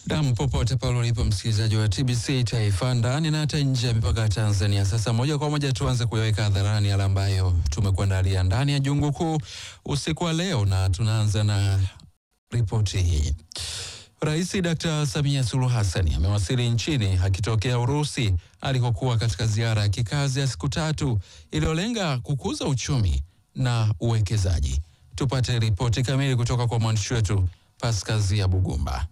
Nam, popote pale ulipo msikilizaji wa TBC Taifa ndani na hata nje ya mipaka ya Tanzania. Sasa moja kwa moja tuanze kuyaweka hadharani yale ambayo tumekuandalia ndani ya jungu kuu usiku wa leo, na tunaanza na ripoti hii. Rais Dr. Samia Suluhu Hassan amewasili nchini akitokea Urusi alikokuwa katika ziara ya kikazi ya siku tatu iliyolenga kukuza uchumi na uwekezaji. Tupate ripoti kamili kutoka kwa mwandishi wetu Paskazia Bugumba.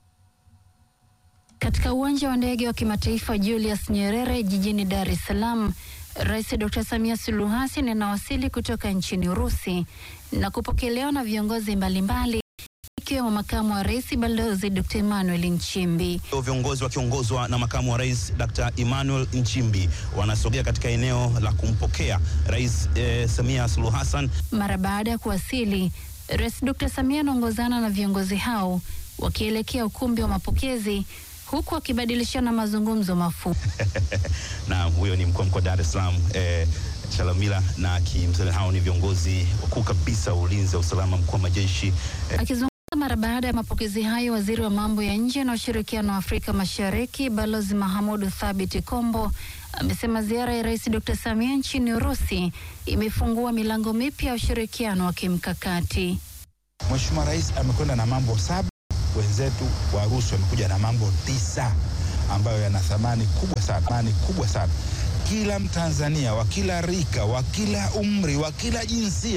Katika uwanja wa ndege wa kimataifa Julius Nyerere jijini Dar es Salaam, Rais Dr. Samia Suluhu Hassan anawasili kutoka nchini Urusi na kupokelewa na viongozi mbalimbali ikiwemo makamu wa rais Balozi Dr. Emmanuel Nchimbi. Viongozi wakiongozwa na makamu wa rais Dr. Emmanuel Nchimbi wanasogea katika eneo la kumpokea Rais eh, Samia Suluhu Hassan. Mara baada ya kuwasili, Rais Dr. Samia anaongozana na viongozi hao wakielekea ukumbi wa mapokezi huku wakibadilishana mazungumzo mafupi. na huyo ni mkuu wa mkoa wa Dar es Salaam eh, Chalamila na kimsele, hao ni viongozi wakuu kabisa wa ulinzi wa usalama mkuu wa majeshi eh, Akizungumza mara baada ya mapokezi hayo, waziri wa mambo ya nje na ushirikiano wa Afrika Mashariki Balozi Mahamudu Thabit Kombo amesema ziara ya Rais Dr. Samia nchini Urusi imefungua milango mipya ya ushirikiano wa kimkakati. Mheshimiwa Rais amekwenda na mambo saba, wenzetu Warusi wamekuja na mambo tisa ambayo yana thamani kubwa sana, thamani kubwa sana. Kila Mtanzania wa kila rika, wa kila umri, wa kila jinsia